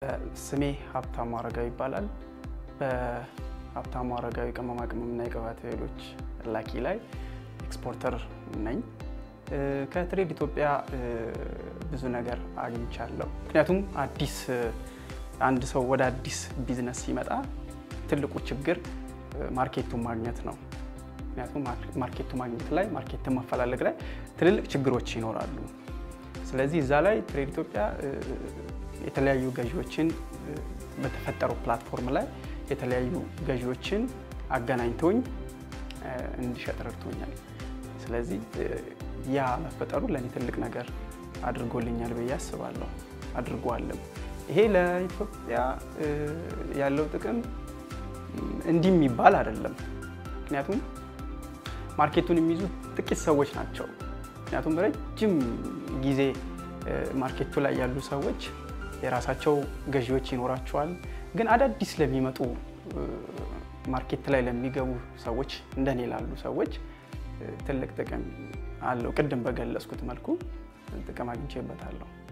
ስሜ ሀብታሙ አረጋዊ ይባላል። በሀብታሙ አረጋዊ ቅመማ ቅመምና የቅባት እህሎች ላኪ ላይ ኤክስፖርተር ነኝ። ከትሬድ ኢትዮጵያ ብዙ ነገር አግኝቻለሁ። ምክንያቱም አዲስ አንድ ሰው ወደ አዲስ ቢዝነስ ሲመጣ ትልቁ ችግር ማርኬቱን ማግኘት ነው። ምክንያቱም ማርኬቱ ማግኘት ላይ ማርኬትን ማፈላለግ ላይ ትልልቅ ችግሮች ይኖራሉ። ስለዚህ እዛ ላይ ትሬድ ኢትዮጵያ የተለያዩ ገዢዎችን በተፈጠረው ፕላትፎርም ላይ የተለያዩ ገዢዎችን አገናኝቶኝ እንዲሸጥ ረድቶኛል። ስለዚህ ያ መፈጠሩ ለእኔ ትልቅ ነገር አድርጎልኛል ብዬ አስባለሁ። አድርጓልም። ይሄ ለኢትዮጵያ ያለው ጥቅም እንዲህ የሚባል አይደለም። ምክንያቱም ማርኬቱን የሚይዙ ጥቂት ሰዎች ናቸው። ምክንያቱም ረጅም ጊዜ ማርኬቱ ላይ ያሉ ሰዎች የራሳቸው ገዢዎች ይኖራቸዋል። ግን አዳዲስ ለሚመጡ ማርኬት ላይ ለሚገቡ ሰዎች እንደኔ ላሉ ሰዎች ትልቅ ጥቅም አለው። ቅድም በገለጽኩት መልኩ ጥቅም አግኝቼበታለሁ።